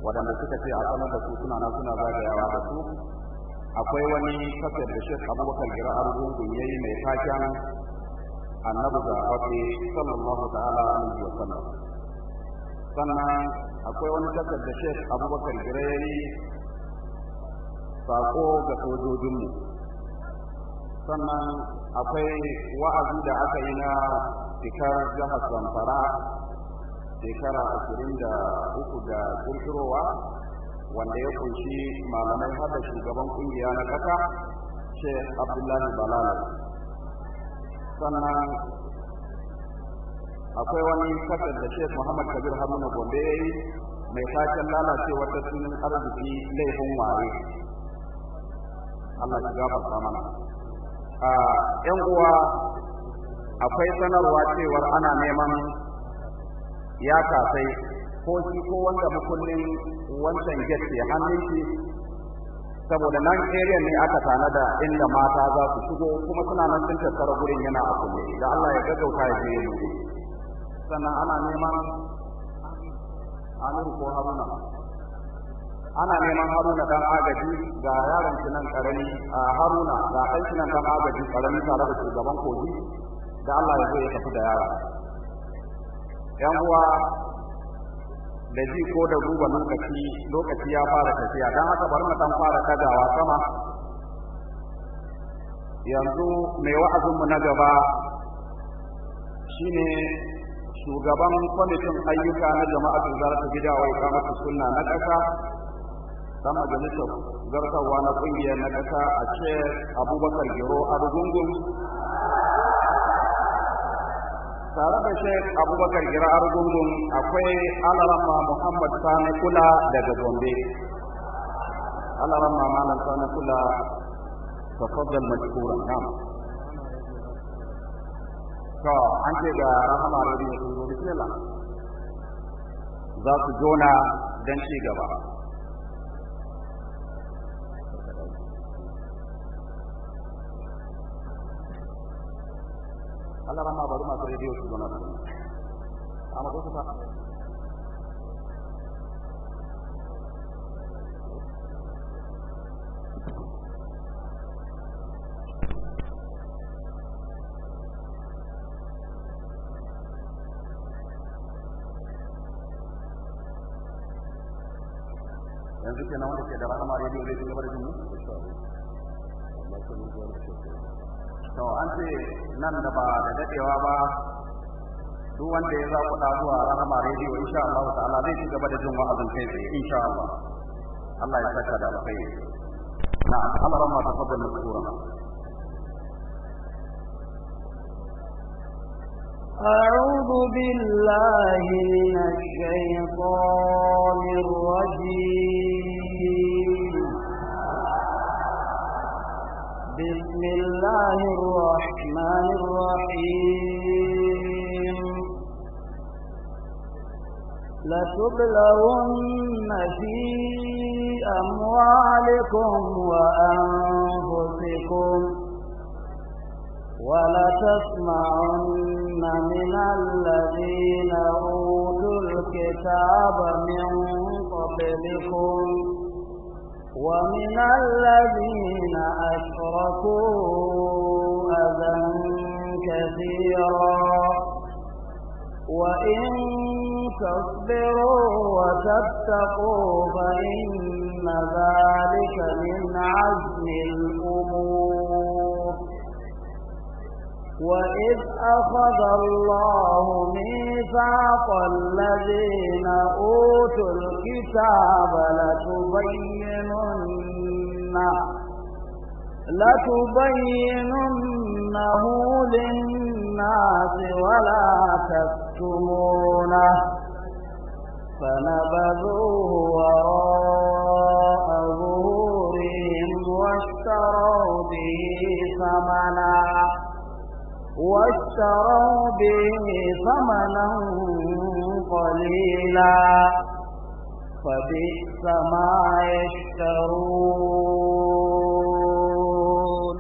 waɗanda suka ce a sanar da su suna nan suna zagayawa da su akwai wani kasar da shek abubakar gira argungun ya yi mai taken annabi da faɗi sallallahu ta'ala alaihi wa sallam sannan akwai wani kasar da shek abubakar gira ya yi sako ga sojojinmu sannan akwai wa'azi da aka yi na fikar jihar zamfara shekara ashirin da uku da kirkirowa wanda ya kunshi malamai har da shugaban kungiya na ƙasa sheikh abdullahi balala sannan akwai wani kasar da sheikh muhammad kabir haruna gombe ya yi mai taken lalacewar tattalin arziki laifin waye allah ya gafarta mana a yan uwa akwai sanarwa cewar ana neman ya kasai ko shi ko wanda mukullin wancan get ke hannun shi saboda nan area ne aka tanada inda mata za su shigo kuma suna nan sun tattara gurin yana a kulle da Allah ya gaggauta ya je mu sannan ana neman Amir ko Haruna ana neman Haruna dan agaji ga yaron shi nan karami a Haruna ga ɗan shi nan dan agaji karami tare da shugaban kogi da Allah ya zo ya tafi da yara yan uwa da ji ko da duba lokaci lokaci ya fara tafiya don haka bari mu dan fara kagawa sama yanzu mai wa'azinmu na gaba shine shugaban kwamitin ayyuka na jama'atul zarata gida wa ikamatu sunna na ƙasa dan majalisar zartarwa na ƙungiyar na ƙasa a ce abubakar gero arugungun tare da shek abubakar gira argungun akwai alarama muhammad sani kula daga gombe alarama malam sani kula tafaddal mashkura nam to an ce ga rahama radio sun zo bismillah za su jona don ci gaba Allah rama bari masu rediyo su zama su amma ko kusa yanzu ke nan wanda ke da rahama rediyo zai ci gaba da jini to an ce nan da ba da dadewa ba duk wanda ya za ku da zuwa rahama rediyo insha Allah ta'ala zai ci gaba da jin wa'azin kai tsaye insha Allah Allah ya saka da alkhairi na Allah ramma tafaddal mashkura أعوذ بالله من الشيطان الرجيم بسم الله الرحمن الرحيم لتبلغن في أموالكم وأنفسكم ولتسمعن من الذين أوتوا الكتاب من قبلكم ومن الذين أشركوا أذى كثيرا وإن تصبروا وتتقوا فإن ذلك من عزم الأمور وإذ أخذ الله ميثاق الذين أوتوا الكتاب لتبيننه لتبيننه للناس ولا تكتمونه فنبذوه وراء ظهورهم واشتروا به ثمنا واشتروا به ثمنا قليلا فبئس ما يشترون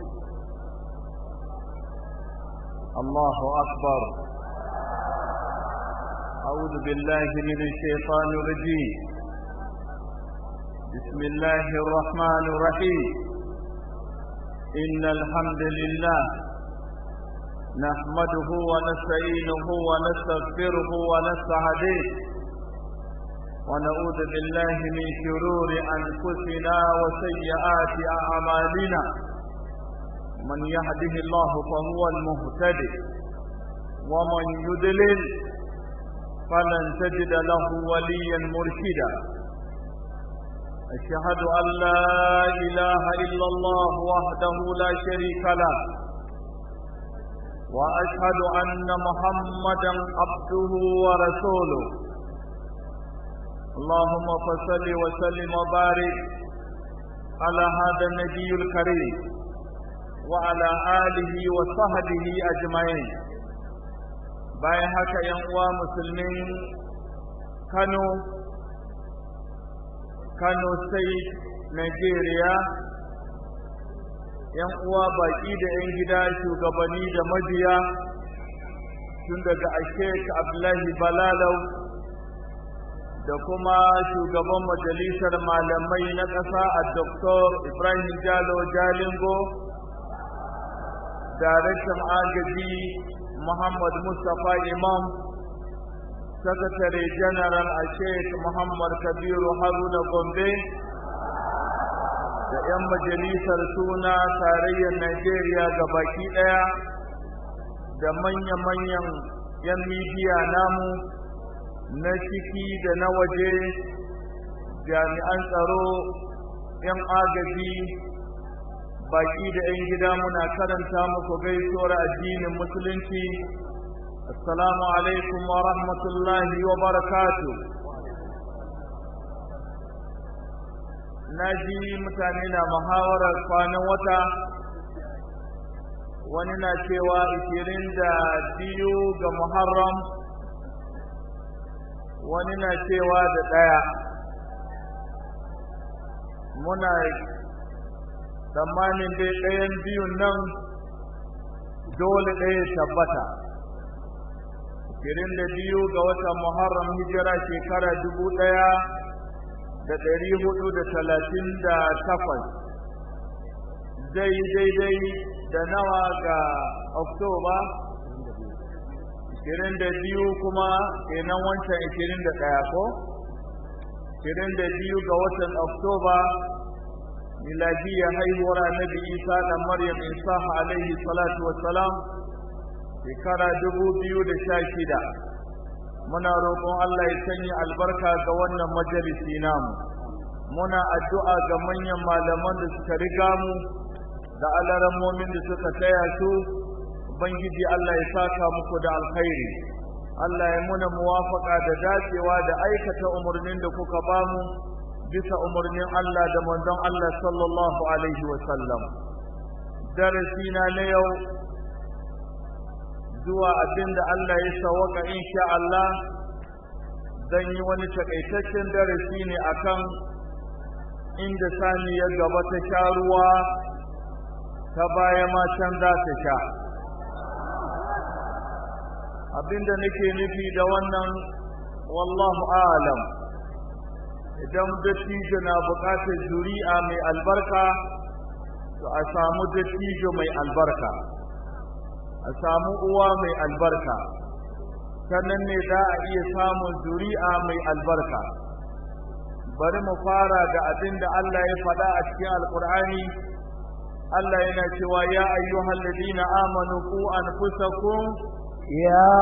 الله أكبر أعوذ بالله من الشيطان الرجيم بسم الله الرحمن الرحيم إن الحمد لله نحمده ونستعينه ونستغفره ونستهديه ونعوذ بالله من شرور أنفسنا وسيئات أعمالنا من يهده الله فهو المهتدي ومن يضلل فلن تجد له وليا مرشدا أشهد أن لا إله إلا الله وحده لا شريك له وأشهد أن محمدا عبده ورسوله اللهم فصل وسلم وبارك على هذا النبي الكريم وعلى آله وصحبه أجمعين bayan haka yan uwa musulmin Kano Kano State Nigeria yan uwa baki da yan gida shugabanni da mabiya tun daga Sheikh Abdullahi Balalau da kuma shugaban majalisar malamai na ƙasa a Dr. Ibrahim Jalo Jalingo daraktan agaji Muhammad Mustapha Imam Sakatare General a Sheikh Muhammad Kabiru Haruna Gombe da 'yan majalisar suna tarayyar Najeriya ga baki ɗaya da manya-manyan 'yan midiya namu na ciki da na waje jami'an tsaro 'yan agaji baki da 'yan gida muna karanta muku gaisuwar addinin musulunci assalamu alaikum wa rahmatullahi wa barakatu na ji mutane na muhawarar kwanan wata wani na cewa ishirin da biyu ga muharram wani na cewa da ɗaya muna tsammanin dai ɗayan biyun nan dole ɗaya tabbata Kirin da biyu ga watan Muharram hijira shekara dubu ɗaya da ɗari hudu da talatin da takwas zai daidai da nawa ga Oktoba Kirin da biyu kuma kenan wancan ikirin da ɗaya ko? Kirin da biyu ga watan Oktoba miladiyya haihuwar annabi isa da maryam isa alaihi salatu wassalam shekara dubu biyu da sha shida muna roƙon allah ya sanya albarka ga wannan majalisi namu muna addu'a ga manyan malaman da suka riga mu da alarammomin da suka taya su ubangiji allah ya saka muku da alkhairi allah ya muna muwafaka da dacewa da aikata umarnin da kuka bamu bisa umarnin Allah da manzon Allah sallallahu alaihi wasallam darasi na na yau zuwa abinda Allah ya sawaka insha Allah zan yi wani takaitaccen darasi ne akan inda sani ya gaba ta sha ruwa ta baya ma can za ta sha abinda nake nufi da wannan wallahu alam idan dattijo na buƙatar zuri'a mai albarka to a samu dattijo mai albarka a samu uwa mai albarka sannan ne za a iya samun zuri'a mai albarka bari mu fara da abin da Allah ya faɗa a cikin alƙur'ani Allah yana cewa ya ayyuhal ladina amanu ku anfusakum يا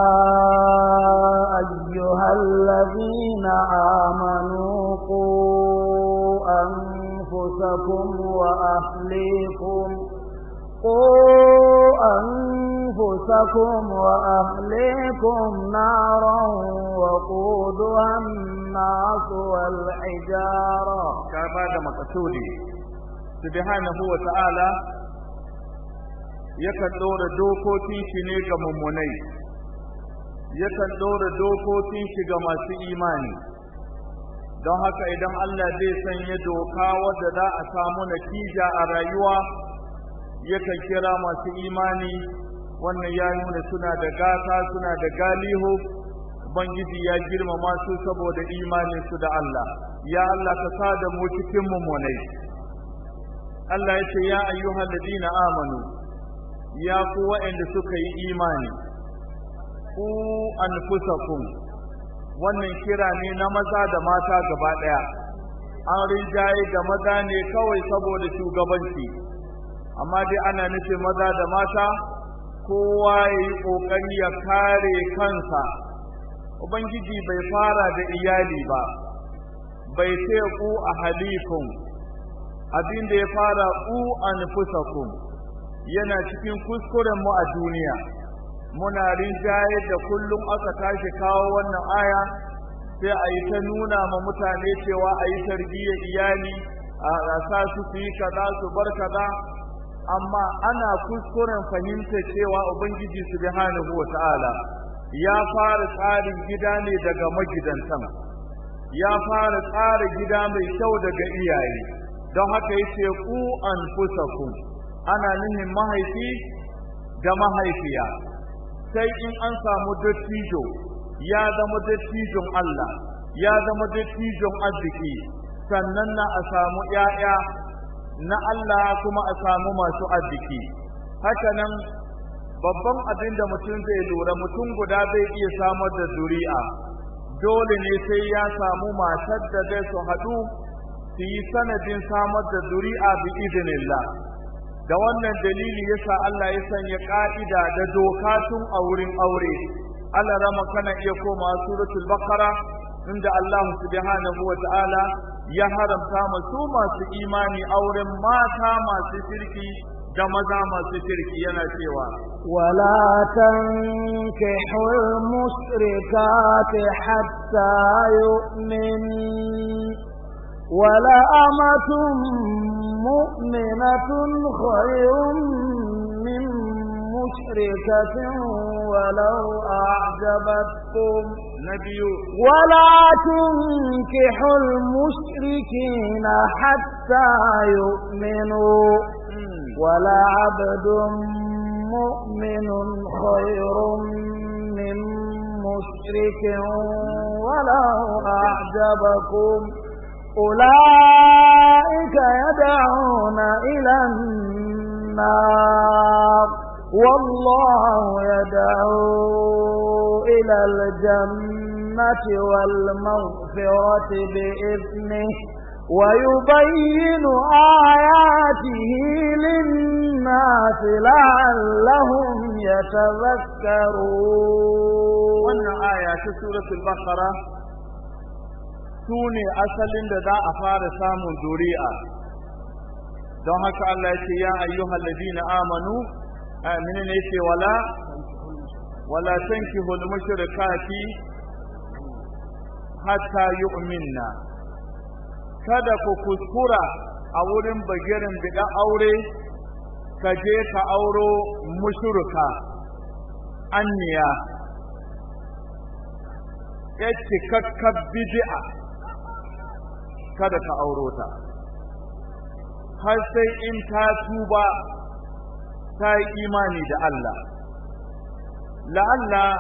أيها الذين آمنوا قوا أنفسكم وأهليكم قوا أنفسكم وأهليكم نارا وقودها الناس والحجارة كما مقصودي سبحانه وتعالى yakan ɗora dokokin shi ne ga mummunai yakan ɗora dokokin shi ga masu imani don haka idan Allah zai sanya doka wadda za a samu natija a rayuwa yakan kira masu imani wannan ya nuna suna da gata suna da galihu ubangiji ya girmama su saboda imanin su da Allah ya Allah ka sa da mu cikin mummunai Allah ya ce ya ayyuhal ladina amanu ya ku waɗanda suka yi imani ku anfusakum wannan kira ne na maza da mata gaba ɗaya an rinjaye da maza ne kawai saboda shugabanci amma dai ana nufin maza da mata kowa ya yi ƙoƙari ya kare kansa ubangiji bai fara da iyali ba bai ce ku a halikun abin da ya fara ku anfusakum yana cikin kuskuren mu a duniya muna rinjaye da kullum aka tashi kawo wannan aya sai a yi ta nuna ma mutane cewa a yi tarbiyyar iyali a sa su su yi kaza su bar kaza amma ana kuskuren fahimta cewa ubangiji subhanahu wata'ala ya fara tsarin gida ne daga magidantan ya fara tsara gida mai kyau daga iyaye don haka yace ku anfusakum ana nihin mahaifi da mahaifiya sai in an samu dattijo ya zama dattijon Allah ya zama dattijon arziki sannan na a samu ‘ya'ya na Allah kuma a samu masu arziki hakanan babban abin da mutum zai lura mutum guda zai iya samar da zuri'a dole ne sai ya samu matar da zai su haɗu su yi sanadin samar da zuri'a bi idinillah da wannan dalili yasa Allah ya sanya ka'ida da doka tun a wurin aure Allah rama kana iya koma suratul baqara inda Allah subhanahu wa ta'ala ya haramta masu masu imani auren mata masu kirki da maza masu kirki yana cewa ولا تنكحوا المشركات حتى يؤمنوا ولأمة مؤمنة خير من مشركة ولو أعجبتكم نبي ولا تنكحوا المشركين حتى يؤمنوا ولعبد مؤمن خير من مشرك ولو أعجبكم أولئك يدعون إلى النار والله يدعو إلى الجنة والمغفرة بإذنه ويبين آياته للناس لعلهم يتذكرون wannan aya ta suratul baqara su ne asalin da za a fara samun zuri'a don haka Allah ya ce ya ayyuhal ladina amanu amina ne ce wala wala tankihul mushrikati hatta yu'minna kada ku kuskura a wurin bagirin bida aure ka je ka auro mushrika anniya ya cikakkar bid'a kada ka auro ta har sai in ta tuba ta yi imani da Allah la'alla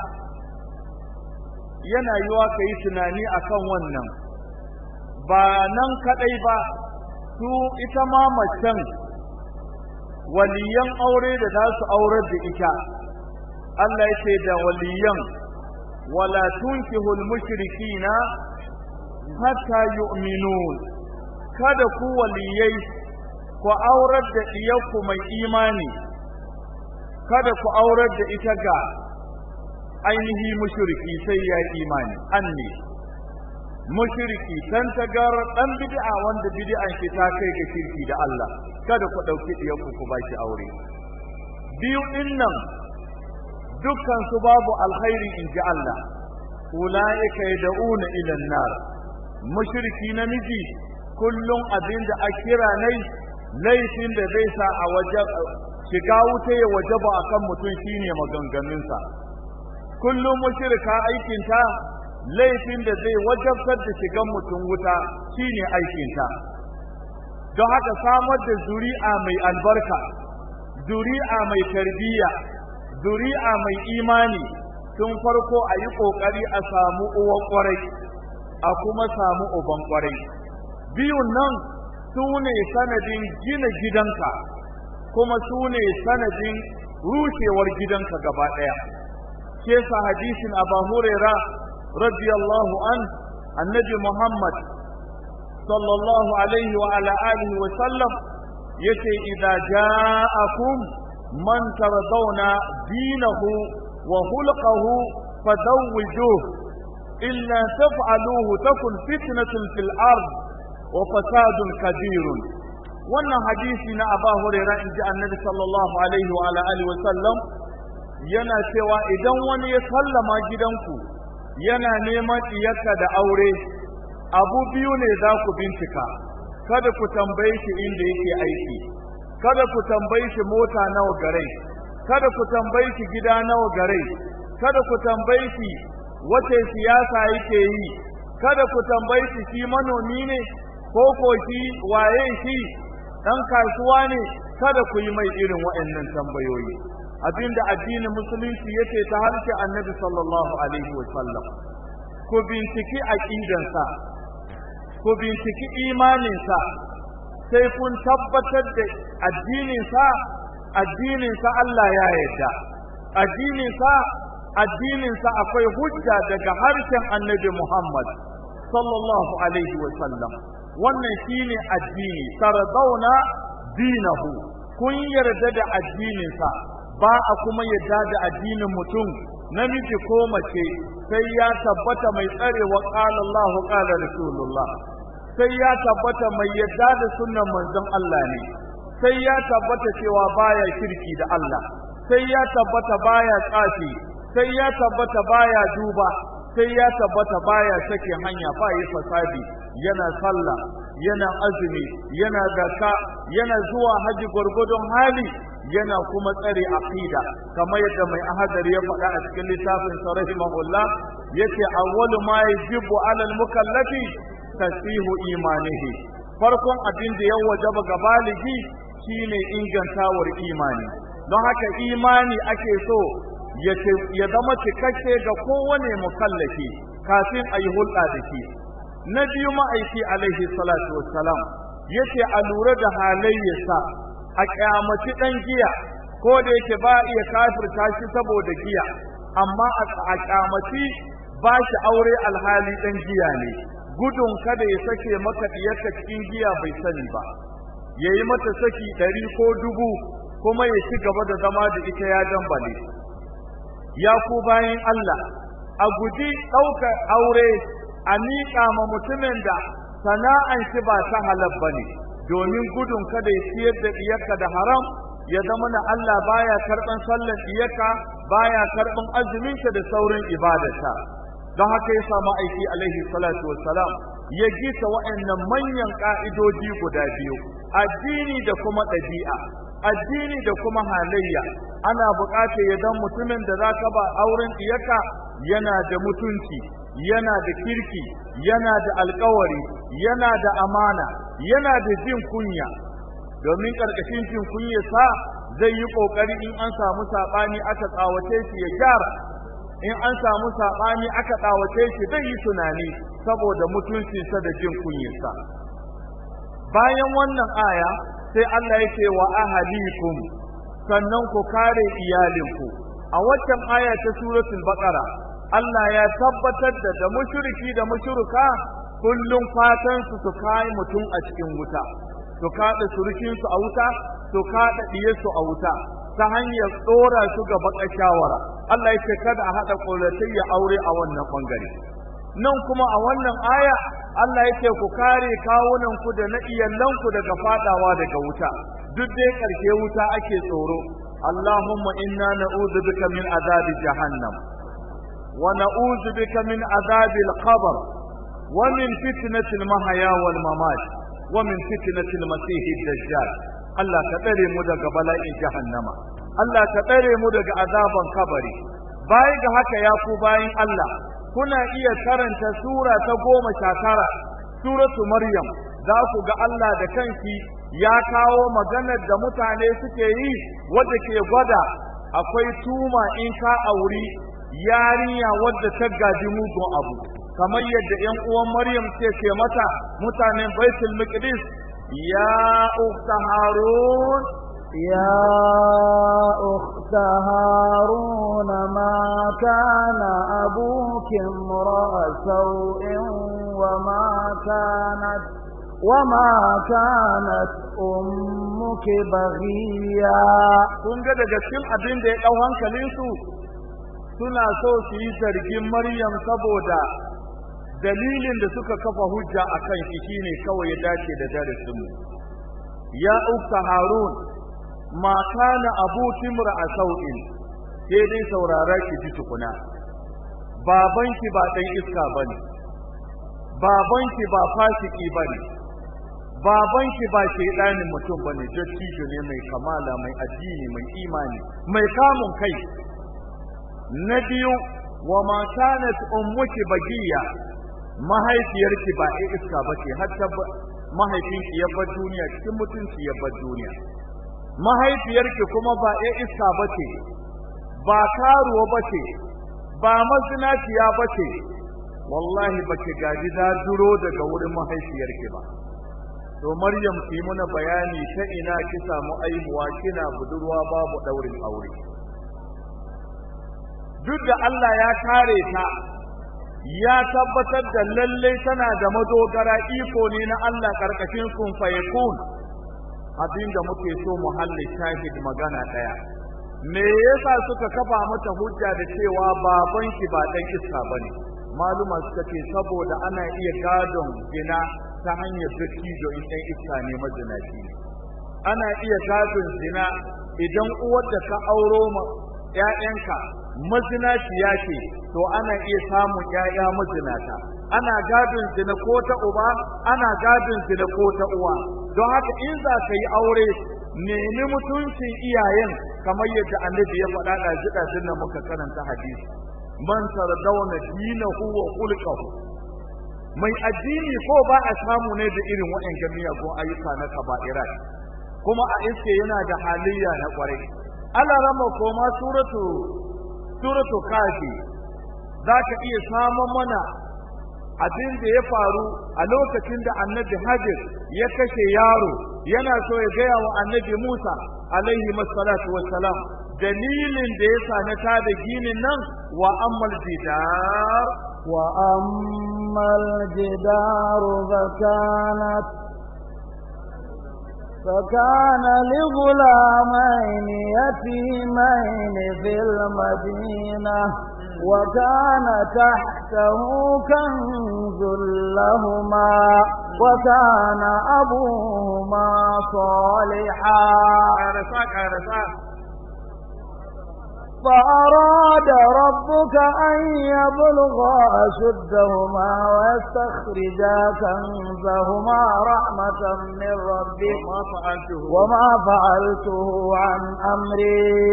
yana yiwa ka yi tunani akan wannan ba nan kadai ba su ita ma macen waliyan aure da za su aurar da ita Allah ya ce da waliyan wala tunkihul mushrikina hatta yu'minun kada ku waliyai ku aurar da iyakku mai imani kada ku aurar da ita ga ainihi mushriki sai ya imani anni mushriki dan tagar dan bid'a wanda bid'an shi ta kai ga shirki da Allah kada ku dauki iyakku ku baki aure biyu dinnan dukkan su babu alkhairi in ji Allah ulaika yad'una ila an-nar mushriki namiji kullum abinda a kira nai laifin da zai sa a waje shiga wuta ya wajaba akan mutum shine maganganunsa kullum mushrika aikinta laifin da zai wajabtar da shigan mutum wuta shine aikinta don haka samar da zuri'a mai albarka zuri'a mai tarbiyya zuri'a mai imani tun farko a yi ƙoƙari a samu uwan ƙwarai a kuma samu uban ƙwarai biyun nan su ne sanadin gina gidanka kuma su ne sanadin rushewar gidanka gaba ɗaya ke sa hadisin abu huraira radiyallahu an annabi muhammad sallallahu alaihi wa ala alihi wa sallam yace idza ja'akum man tardawna dinahu wa khulquhu fadawwijuh illa taf'aluhu takun fitnatun fil ard wa fasadun kabirun wannan hadisi na Abu Hurairah inji Annabi sallallahu alaihi wa ala alihi wa sallam yana cewa idan wani ya sallama gidanku yana neman iyaka da aure abu biyu ne za ku bincika kada ku tambaye shi inda yake aiki kada ku tambaye shi mota nawa gare kada ku tambaye shi gida nawa gare kada ku tambaye shi wace siyasa yake yi kada ku tambaye shi shi manomi ne ko ko shi waye shi dan kasuwa ne kada ku yi mai irin waɗannan tambayoyi abinda addinin musulunci yace ta harshe annabi sallallahu alaihi wasallam ku binciki aqidansa ku binciki imaninsa sai kun tabbatar da addininsa addininsa Allah ya yarda addininsa addininsa akwai hujja daga harshen annabi Muhammad sallallahu alaihi wasallam wannan shine addini tarzauna dinahu kun yarda da addininsa ba a kuma yarda da addinin mutum namiji ko mace sai ya tabbata mai tsarewa qala Allah qala rasulullah sai ya tabbata mai yarda da sunnan manzon Allah ne sai ya tabbata cewa baya shirki da Allah sai ya tabbata baya tsafi sai ya tabbata baya duba sai ya tabbata baya sake hanya ba yi fasadi yana sallah yana azumi yana zakka yana zuwa haji gwargwadon hali yana kuma tsare aqida kamar yadda mai ahadari ya faɗa a cikin littafin sa rahimahullah yace awwalu ma yajibu alal mukallafi tasihu imanihi farkon abin da ya wajaba ga baligi shine ingantawar imani don haka imani ake so ya zama cikakke ga kowane mukallafi kafin a yi hulɗa da shi na biyu ma'aiki alaihi salatu wassalam yace a lura da halayyarsa a kyamaci ɗan giya ko da yake ba iya kafirta shi saboda giya amma a kyamaci ba shi aure alhali ɗan giya ne gudun kada ya sake maka diyarka cikin giya bai sani ba ya yi mata saki ɗari ko dubu kuma ya ci gaba da zama da ita ya dambale ya ku bayan Allah a guji ɗaukar aure a miƙa ma mutumin da sana'an shi ba ta halal ba ne domin gudun kada ya siyar da diyarka da haram ya zama na Allah baya karɓan sallar diyarka baya karɓan azuminka da saurin ibadarta don haka ya samu aiki alaihi salatu wassalam ya gita wa'annan manyan ka'idoji guda biyu addini da kuma ɗabi'a addini da kuma halayya ana buƙatar ya dan mutumin da za ka ba auren diyarka yana da mutunci yana da kirki yana da alkawari yana da amana yana da jin kunya domin ƙarƙashin jin kunya sa zai yi ƙoƙari in an samu saɓani aka tsawace shi ya gyara in an samu saɓani aka tsawace shi zai yi tunani saboda mutuncinsa da jin kunyarsa bayan wannan aya sai Allah ya ce wa ahalikum sannan ku kare iyalinku a waccan aya ta suratul baqara Allah ya tabbatar da da mushriki da mushruka kullum fatan su su kai mutum a cikin wuta su kada surukin su a wuta su kada diye su a wuta ta hanyar tsora su ga baka shawara Allah ya ce kada a hada ya aure a wannan bangare nan kuma a wannan aya Allah ya ce ku kare kawunan ku da na iyalanku daga fadawa daga wuta duk dai karshe wuta ake tsoro Allahumma inna na'udhu bika min azabi jahannam ونعوذ بك من عذاب القبر ومن فتنة المحيا والممات ومن فتنة المسيح الدجال الله كتري مدى بلاء جهنم الله كتري مدى عذاب كبري بايق هكا يا باين الله كنا إيا كرنت سورة تقوم شاكرة سورة مريم za ku ga Allah da kanki ya kawo maganar da mutane suke yi wadda ke gwada akwai tuma in ka auri yarinya wadda ta gaji mugun abu kamar yadda ƴan uwan Maryam ce ce mata mutanen Baitul Maqdis ya ukhta Harun يا أخت هارون ما كان أبوك امرأ سوء وما كانت وما كانت أمك بغيا kun ga daga cikin abin da ya ɗau hankalinsu suna so su yi zargin Maryam saboda dalilin da suka kafa hujja a kan shi shine kawai ya dace da darasinmu ya ukta harun ma kana abuki a sau'in sai dai saurara ki ji tukuna babanki ba ɗan iska bane babanki ba fasiki bane babanki ba shaidanin mutum bane dattijo ne mai kamala mai addini mai imani mai kamun kai na biyu wa ma kanat ummuki bagiya mahaifiyarki ba ai iska bace har ta mahaifinki ya bar duniya cikin mutunci ya bar duniya mahaifiyarki kuma ba ai iska bace ba karuwa bace ba mazinaciya bace wallahi baki gaji da duro daga wurin mahaifiyarki ba to maryam ki muna bayani ta ina ki samu aihuwa kina budurwa babu daurin aure duk da Allah ya kare ta ya tabbatar da lalle tana da madogara iko ne na Allah karkashin kun fayakun abinda muke so mu halli shahid magana daya me yasa suka kafa mata hujja da cewa babanki ba dan iska bane maluma suka ce saboda ana iya gadon gina ta hanyar dattijo in ɗan iska ne mazinaci ne ana iya gadon zina idan uwar da ka auro ma ƴaƴanka mazinaciya ce to ana iya samun ƴaƴa mazinata ana gadon zina ko ta uba ana gadon zina ko ta uwa don haka in za ka yi aure nemi mutuncin iyayen kamar yadda annabi ya faɗa da jiɗa da muka karanta hadisi man tardawna dinahu wa khulquhu mai addini ko ba a samu ne da irin waɗannan miyagun ayyuka na kaba'irat kuma a iske yana da halayya na kwarai Allah rama koma suratu suratu kafi zaka iya samun mana abin da ya faru a lokacin da annabi Hajar ya kashe yaro yana so ya gaya wa annabi Musa alaihi masallatu wassalam dalilin da ya sa na tada ginin nan wa ammal jidar wa ammal jidar fakanat فكان لغلامين يتيمين في المدينة وكان تحته كنز لهما وكان أبوهما صالحا فأراد ربك أن يبلغا أشدهما ويستخرجا كنزهما رحمة من ربك وما فعلته عن أمري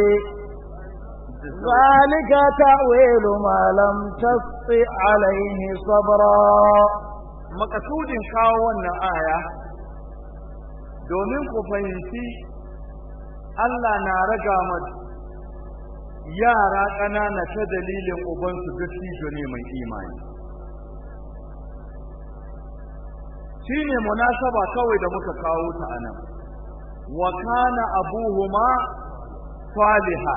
ذلك تأويل ما لم تستطع عليه صبرا makasudin kawo wannan aya domin ku fahimci Allah na raga yara ƙanana ta dalilin ubansu dattijo ne mai imani shi ne munasaba kawai da muka kawo ta a nan wa kana abuhuma saliha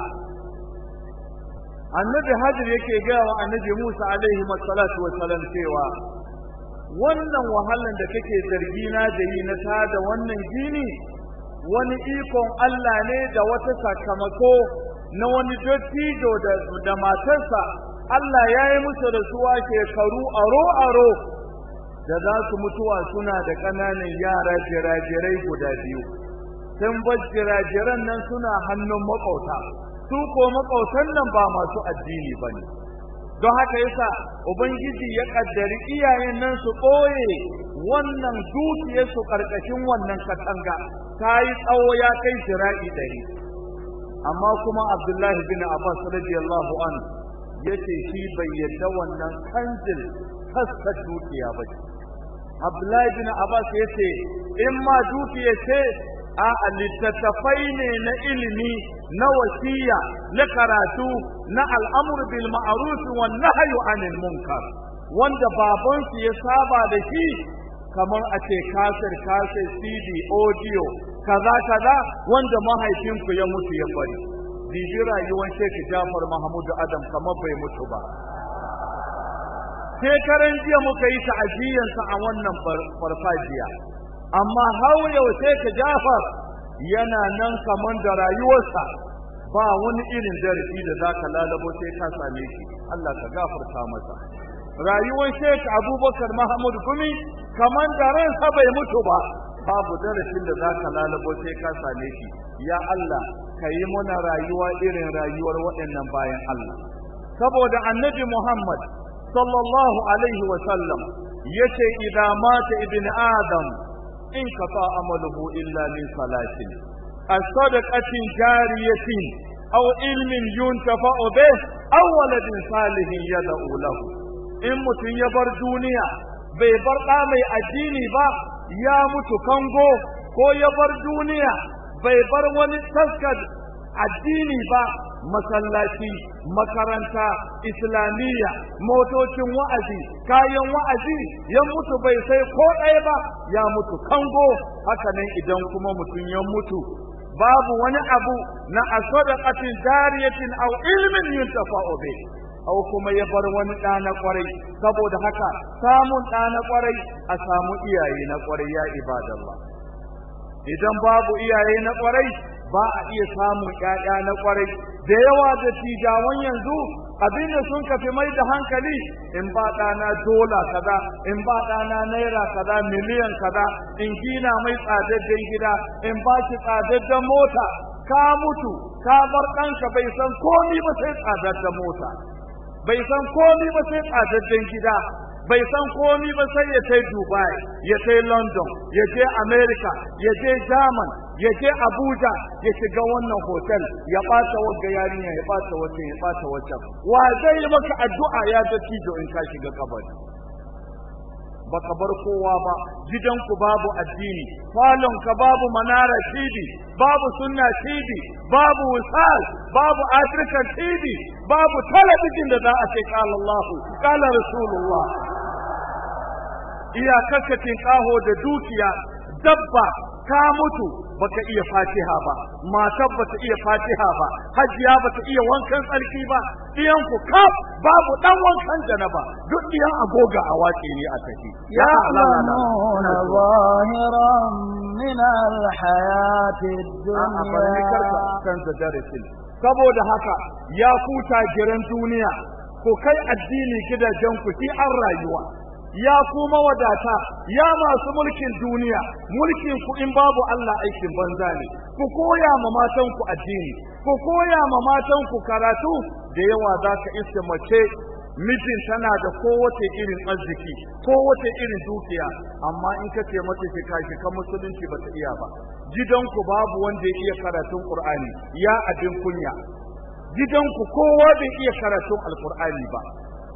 annabi hajir yake gaya wa annabi musa alaihi salatu wassalam cewa wannan wahalan da kake zargi na da yi na tada wannan gini wani ikon Allah ne da wata sakamako na wani dattijo da matarsa Allah ya yi musu da suwa shekaru aro-aro da za su mutuwa suna da ƙananan yara jirajirai guda biyu sun bar jirajiran nan suna hannun makauta su ko makautan nan ba masu addini ba ne don haka yasa ubangiji ya kaddari iyayen nan su ɓoye wannan dukiyarsu ƙarƙashin wannan katanga ta yi tsawo ya kai jira'i ɗari amma kuma abdullahi bin abbas radiyallahu an yace shi bai yadda wannan kanjin kasta dukiya ba ce abdullahi bin abbas yace in ma dukiya ce a littattafai ne na ilimi na wasiya na karatu na al'amur bil ma'ruf wan nahyu anil munkar wanda babansu ya saba da shi kamar a ce kasir kasir cd audio kaza kaza wanda mahaifinku ya mutu ya bari bibi rayuwar Sheikh Jafar Mahmud Adam kamar bai mutu ba shekaran jiya muka yi ta'ajiyansa a wannan farfajiya amma har yau Sheikh Jafar yana nan kamar da rayuwarsa ba wani irin darasi da zaka lalabo sai ka same shi Allah ka gafarta masa rayuwar Sheikh Abubakar Mahmud Gumi kamar da ransa bai mutu ba babu darasin da zaka lalabo sai ka same shi ya Allah ka yi muna rayuwa irin rayuwar waɗannan bayan Allah saboda annabi Muhammad sallallahu alaihi wa sallam yace idza mata ibn adam in kafa amaluhu illa min salatin as-sadaqatin jariyatin aw ilmin yuntafa'u bih aw waladin salihin yad'u lahu in mutun ya bar duniya bai bar ɗa mai addini ba ya mutu kango ko ya bar duniya bai bar wani taskar addini ba masallaci makaranta islamiyya motocin wa'azi kayan wa'azi ya mutu bai sai ko ɗaya ba ya mutu kango hakanan idan kuma mutum ya mutu babu wani abu na asadaqatin jariyatin aw ilmin yuntafa'u bi aw kuma ya bar wani ɗa na ƙwarai saboda haka samun ɗa na ƙwarai a samu iyaye na ƙwarai ya ibadallah idan babu iyaye na ƙwarai ba a iya samun ƴaƴa na ƙwarai da yawa da tijawan yanzu abin da sun kafi mai da hankali in ba ɗana dola kaza in ba ɗana naira kaza miliyan kaza in gina mai tsadadden gida in ba shi tsadadden mota ka mutu ka bar ɗanka bai san komi ba sai tsadadden mota bai san komi ba sai tsadadden gida bai san komi ba sai ya kai Dubai, ya kai London, ya je America, ya je German, ya je Abuja, ya shiga wannan hotel, ya ɓata wagga yarinya, ya ɓata wacce, ya ɓata wacce. Wa zai yi maka addu'a ya ga tijo in ka shiga kabari. Baka bar kowa ba, gidanku babu addini, falonka babu manara TV, babu sunna TV, babu wisal, babu African TV, babu talabijin da za a ce kala Allah, kala Rasulullah. iyakakacin ƙaho da dukiya dabba ka mutu baka iya fatiha ba matar bata iya fatiha ba hajiya bata iya wankan tsarki ba ɗiyan ku kaf babu ɗan wankan janaba duk ɗiyan agoga a wace ne a tafi يعلمون ظاهرا من الحياة الدنيا canza darasin saboda haka ya kuta giran duniya ko kai addini gidajen ku shi an rayuwa ya kuma wadata ya masu mulkin duniya mulkin ku in babu Allah aikin banza ne ku koya ma matan ku addini ku koya ma matan ku karatu da yawa za ka iske mace mijin tana da kowace irin arziki kowace irin dukiya amma in ka ce mata ki kashi kan musulunci ba ta iya ba gidanku babu wanda ya iya karatun qur'ani ya abin kunya gidanku kowa bai iya karatun alqur'ani ba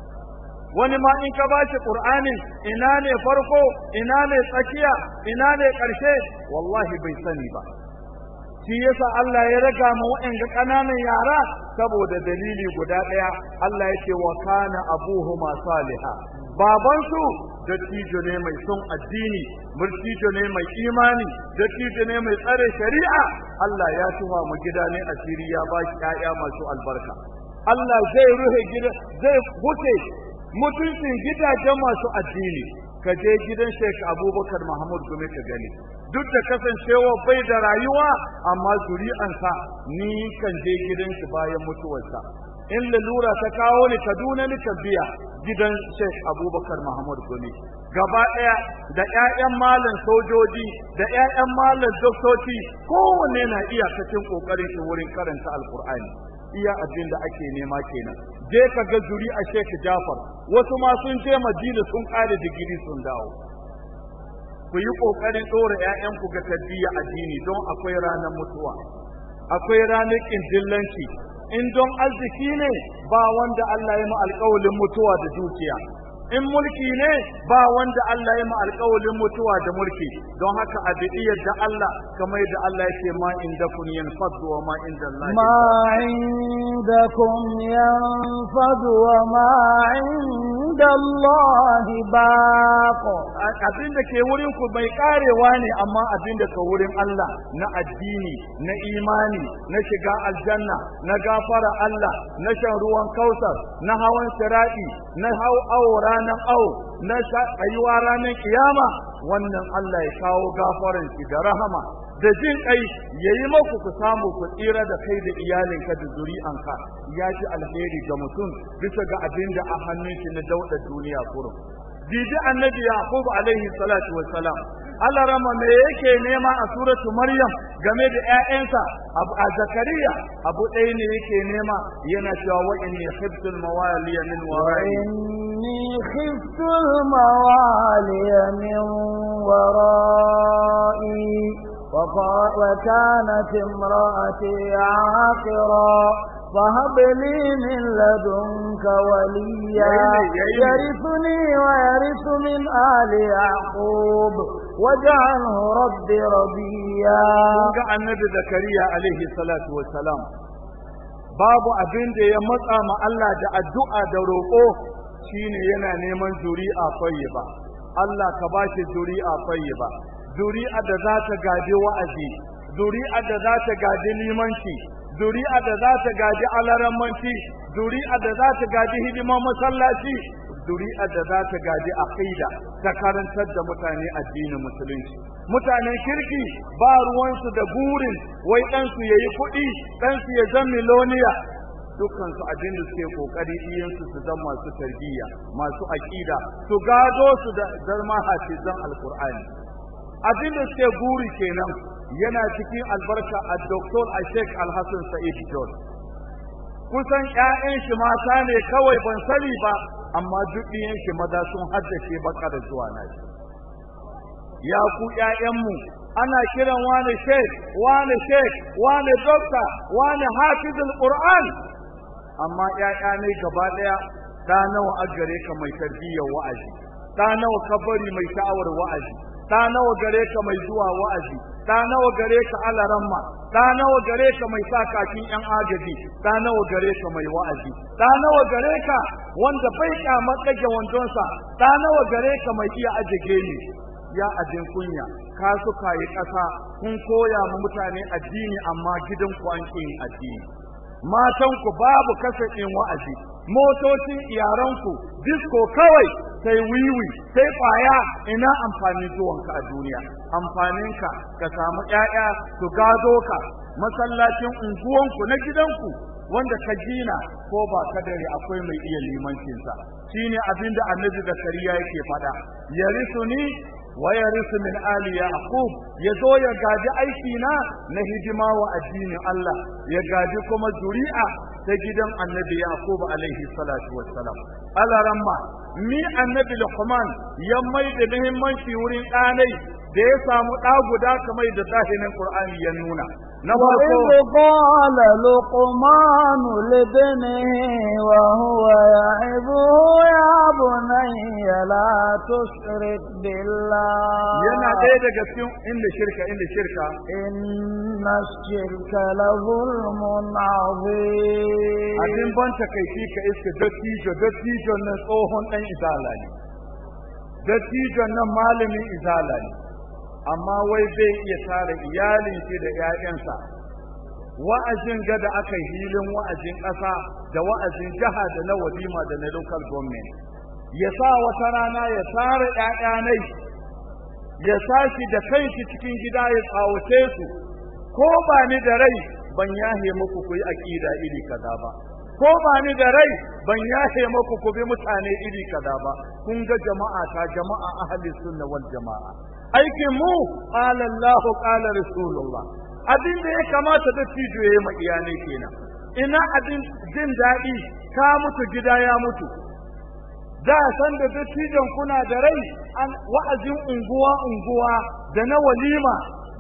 wani ma in ka bashi qur'anin ina ne farko ina ne tsakiya ina ne ƙarshe wallahi bai sani ba shi yasa Allah ya raga ma waɗanda ƙananan yara saboda dalili guda ɗaya Allah ya ce wa kana abuhuma saliha babansu dattijo ne mai son addini dattijo ne mai imani dattijo ne mai tsare shari'a Allah ya tuwa mu gida ne asiri ya ba shi ƴaƴa masu albarka Allah zai ruhe gida zai huce mutuncin gidajen masu addini ka je gidan Sheikh Abubakar Mahmud Gumi ka gani duk da kasancewa bai da rayuwa amma zuri'ansa ni kan je gidan shi bayan mutuwarsa in lalura ta kawo ni Kaduna ni biya gidan Sheikh Abubakar Mahmud Gumi gaba ɗaya da ƴaƴan malam sojoji da ƴaƴan malam doktoci kowanne na iyakacin kokarin shi wurin karanta alkur'ani iya abin da ake nema kenan je ka ga zuri a Sheikh Jafar wasu ma sun je Madina sun ƙare digiri sun dawo ku yi ƙoƙarin ɗora ‘ya'yanku ga tarbiyya addini don akwai ranar mutuwa akwai ranar ƙindillanci in don arziki ne ba wanda Allah ya ma alƙawalin mutuwa da dukiya in mulki ne ba wanda Allah ya ma alƙawalin mutuwa da mulki don haka a bidi yadda Allah kamar yadda Allah ya ce ma inda kun yanfadu wa ma inda Allah ما عندكم ينفد وما عند الله باق abin da ke wurin ku bai karewa ne amma abin da ke wurin Allah na addini na imani na shiga aljanna na gafara Allah na shan ruwan kausar na hawan sirati na hau awo ranar awo na tsayuwa ranar kiyama wannan Allah ya kawo gafaran shi da rahama da jin kai yayi maku ku samu ku tsira da kai da iyalinka da zuri'anka ya ji alheri ga mutum bisa ga abin da a hannun shi na dauda duniya kurum Didi annabi Yaqub alaihi salatu wassalam Allah rama me yake nema a suratu Maryam game da ƴaƴansa a Zakariya abu ɗaya ne yake nema yana cewa wa inni khiftul mawaliya min wara'i وإني خفت الموالي من ورائي وقا- وكانت امرأتي عاقرا فهب لي من لدنك وليا يرثني ويرث من آل يعقوب واجعله رب رضيا Kun ga annabi Zakariya alaihi salatu wassalam babu abin da ya matsa ma Allah da addu'a da roƙo shine yana neman zuri'a ba. Allah ka bashi zuri'a ba. zuri'a da za ta gaji wa'azi zuri'a da za ta gaji limanci zuri'a da za ta gaji alarammanci zuri'a da za ta gaji hidiman masallaci zuri'a da za ta gaji aqida ta karantar da mutane addinin musulunci mutanen kirki ba ruwansu da burin wai ɗansu ya yi kuɗi ɗansu ya zan miloniya dukkansu abin da suke kokari iyansu su zama masu tarbiyya masu aƙida su gado su da zama hafizan alkur'ani abin da suke buri kenan yana cikin albarka a doktor a sheikh alhassan sa'id john kusan 'ya'yan shi mata ne kawai ban sani ba amma duk ɗiyan shi maza sun haddace baka da zuwa na shi ya ku ƴaƴanmu ana kiran wani sheikh wani sheikh wani dokta wani hafizul qur'an amma ƴaƴa ne gaba ɗaya da nawa a gare ka mai tarbiyyar wa'azi da nawa ka bari mai sha'awar wa'azi da nawa gare ka mai zuwa wa'azi da nawa gare ka alaramma da nawa gare ka mai sa kakin yan agaji da nawa gare ka mai wa'azi da nawa gare ka wanda bai kyamar ɗage wandonsa da nawa gare ka mai iya ajiye ne ya ajin kunya ka suka yi ƙasa kun koya ma mutane addini amma gidanku an yin addini matanku babu kasafin wa'azi motocin iyaranku disko kawai sai wiwi sai kwaya ina amfani zuwanka a duniya amfaninka ka samu ƴaƴa su gado ka masallacin unguwanku na gidanku wanda ka gina ko ba ka dare akwai mai iya limancinsa shine abin da annabi zakariya yake faɗa yarisuni wa yarisu min ali yaqub yazo ya gaji aiki na na hidima wa addinin Allah ya gaji kuma zuri'a ta gidan annabi yaqub alaihi salatu wassalam alaramma mi annabi luqman ya mai da muhimmanci wurin ɗanai da ya samu ɗa guda kamar da zahirin qur'ani ya nuna na farko وإذ قال لقمان لابنه وهو يعظه يا بني لا تشرك بالله yana ɗaya daga cikin inda shirka inda shirka إن الشرك لظلم عظيم abin ban takaici ka iska dattijo dattijon nan tsohon ɗan izala ne dattijon nan malamin izala ne amma wai zai iya tara iyalin shi da 'ya'yansa wa'azin ga da aka yi hilin wa'azin ƙasa da wa'azin jiha da na walima da na local government ya sa wata rana ya tara 'ya'yanai ya sashi da kanshi cikin gida ya tsawace su ko ba ni da rai ban yahe muku ku yi aƙida iri kaza ba ko ba ni da rai ban yahe muku ku bi mutane iri kaza ba kun ga jama'a ta jama'a ahli sunna wal jama'a aikin mu qala Allah qala rasulullah abin da ya kamata da tijo yayi ma iyalai kenan ina abin jin daɗi ka mutu gida ya mutu da san da dattijon kuna da rai an wa'azin unguwa unguwa da na walima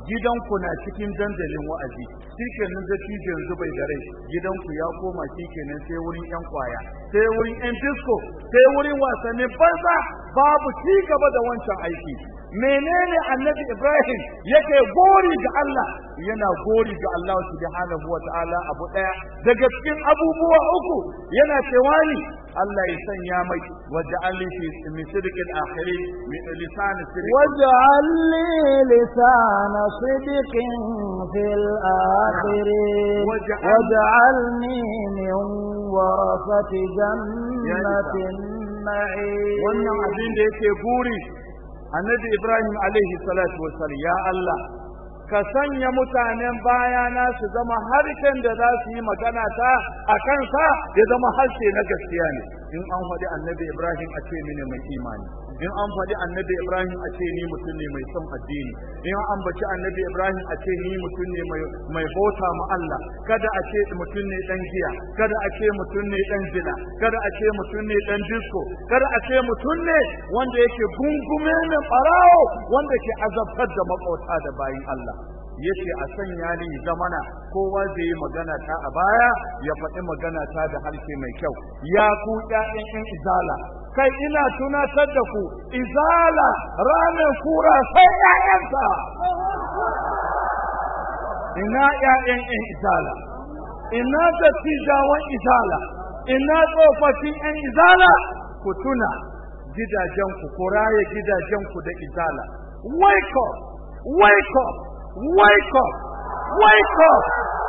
gidanku na cikin dandalin wa'azi shikenan da tije yanzu bai da rai gidanku ya koma shikenan sai wurin yan kwaya sai wurin yan disco sai wurin wasannin banza babu ci gaba da wancan aiki menene annabi ibrahim yake gori ga Allah yana gori ga Allah subhanahu wata'ala abu daya daga cikin abubuwa uku yana cewa ni Allah ya sanya mai waja'alni fi min sidqil akhirin min lisan sidq واجعل لي لسان صدق في الآخرين واجعل- واجعلني من ورثة جنة النعيم wannan abin da yake buri annabi ibrahim alaihi salatu wassalam ya Allah ka sanya mutanen bayana su zama harshen da za su yi magana ta a kansa ya zama harshe na gaskiya ne in an faɗi annabi ibrahim a ce mini mai imani in an faɗi annabi ibrahim a ce ni mutum ne mai son addini in an ambaci annabi ibrahim a ce ni mutum ne mai mai bauta ma Allah kada a ce mutum ne dan giya kada a ce mutum ne dan zina kada a ce mutum ne dan disco kada a ce mutum ne wanda yake gungume ne barawo wanda ke azabtar da makauta da bayin Allah yace a sanya ni zamana kowa zai yi magana ta a baya ya faɗi magana ta da harshe mai kyau ya ku ƴaƴan ƴan izala kai ina tunatar da ku izala ranar kura sai ƴaƴansa ina ƴaƴan ƴan izala ina dattijawan izala ina tsofaffin ƴan izala ku tuna gidajenku ku raye gidajenku da izala wake up wake up wake up wake up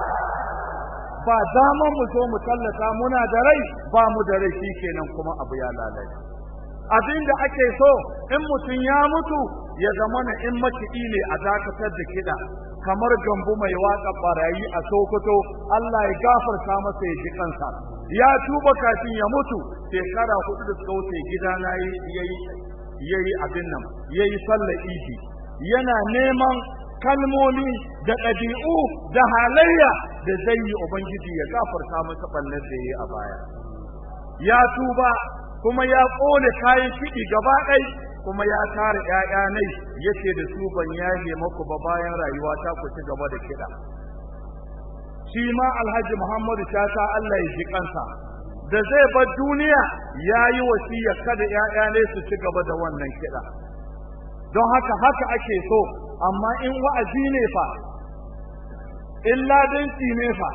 ba dama mu zo mu tallata muna da rai ba mu da rai shikenan kuma abu ya lalace abin da ake so in mutum ya mutu ya zama na in makiɗi ne a dakatar da kiɗa kamar gambu mai waƙa barayi a sokoto Allah ya gafarta masa ya ji kansa ya tuba kafin ya mutu shekara hudu da suka wuce gidana yayi yayi abin nan yayi sallar idi yana neman kalmomi da ɗabi'u da halayya da zai yi ubangiji ya gafarta masa ɓallar da yayi a baya ya tuba kuma ya ƙone kayan kiɗi gaba ɗai kuma ya tara ‘ya'ya nai yace da su ban yahe maku ba bayan rayuwa ta ku ci gaba da kiɗa shi ma alhaji muhammadu shata Allah ya ji kansa da zai bar duniya ya yi wasiya kada ‘ya'ya ne su ci gaba da wannan kiɗa don haka haka ake so amma in wa'azi ne fa in ladanci ne fa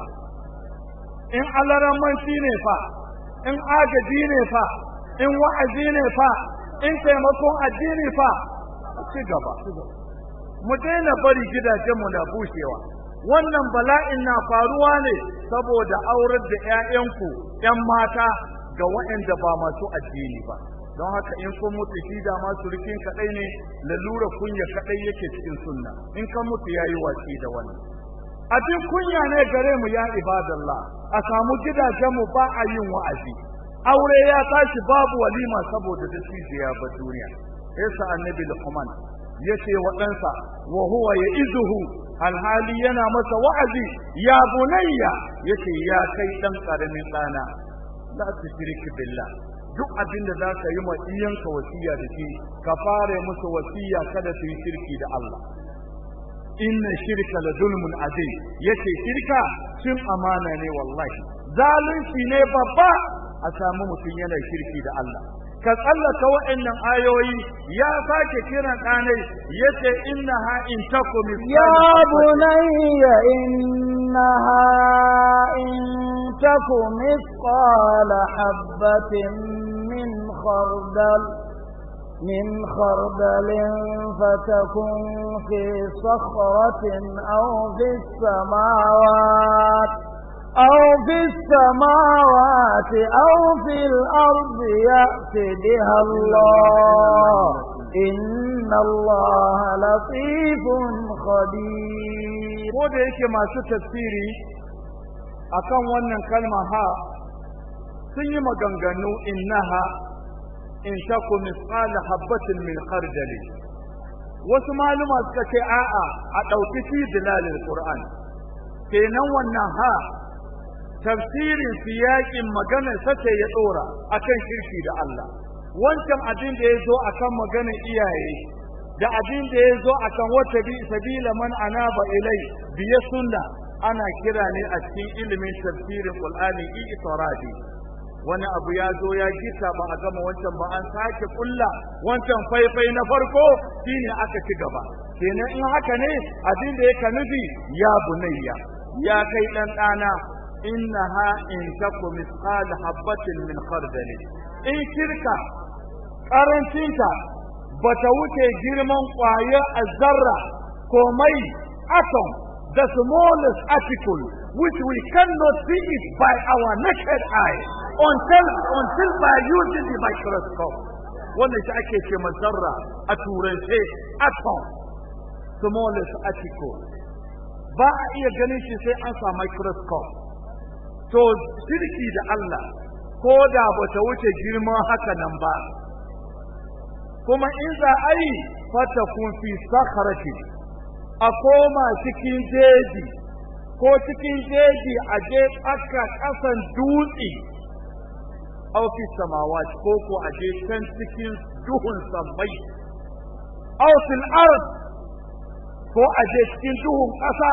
in alaramanci ne fa in agaji ne fa in wa'azi ne fa in taimakon addini fa ci gaba mu daina bari gidajenmu na bushewa wannan bala'in na faruwa ne saboda aurar da 'ya'yanku 'yan mata ga waɗanda ba masu addini ba don haka in kun mutu shi da ma surukin kaɗai ne lalura kunya kaɗai yake cikin sunna in kan mutu ya yi watsi da wannan abin kunya ne gare mu ya ibadallah a samu gidajenmu ba a yin wa'azi aure ya tashi babu walima saboda da ya ba duniya yasa annabi luqman yace wa ɗansa wa huwa ya'izuhu alhali yana masa wa'azi ya bunayya yace ya kai dan karamin ɗana la tushrik billah duk abin da za ka yi ma iyanka wasiya da shi ka fara musu wasiya kada su yi shirki da Allah inna shirka la zulmun azim yace shirka cin amana ne wallahi zalunci ne babba a samu mutum yana shirki da Allah ka tsallaka wa'annan ayoyi ya sake kiran ɗanai yace innaha in takum يا بني إنها إن تك مثقال حبة من خردل من خردل فتكن في صخرة أو في السماوات أو في السماوات أو في الأرض يأتي بها الله إن الله لطيف خبير ko da yake masu tafsiri akan wannan kalma ha sun yi maganganu innaha in taku misqala habatin min khardali wasu maluma suka ce a'a a ɗauki fi dilalil qur'an kenan wannan ha tafsirin siyaƙin maganar sace ya ɗora akan shirki da Allah wancan abin da ya zo akan maganar iyaye da abin da ya zo akan wata bi sabila man anaba ilai biye sunna ana kira ne a cikin ilimin tafsirin qur'ani itiradi wani abu ya zo ya gita ba a gama wancan ba an sake kulla wancan faifai na farko shine aka ci gaba kenan in haka ne abin da yake nufi ya bunayya ya kai dan dana innaha in taku misqal habatin min khardal in shirka karancinta bata wuce girman kwayar azzarra ko mai atom the smallest article which we cannot see it by our naked eye until until by using the microscope wannan shi ake ce zarra a turance atom smallest article ba a iya ganin shi sai an sa microscope to shirki da Allah ko da bata wuce girman haka nan ba kuma in za a yi fatakun fi sakharati a koma cikin jeji ko cikin jeji a je aka kasan dutse aw fi samawat ko ko a je can cikin duhun sammai aw fil ard ko a je cikin duhun ƙasa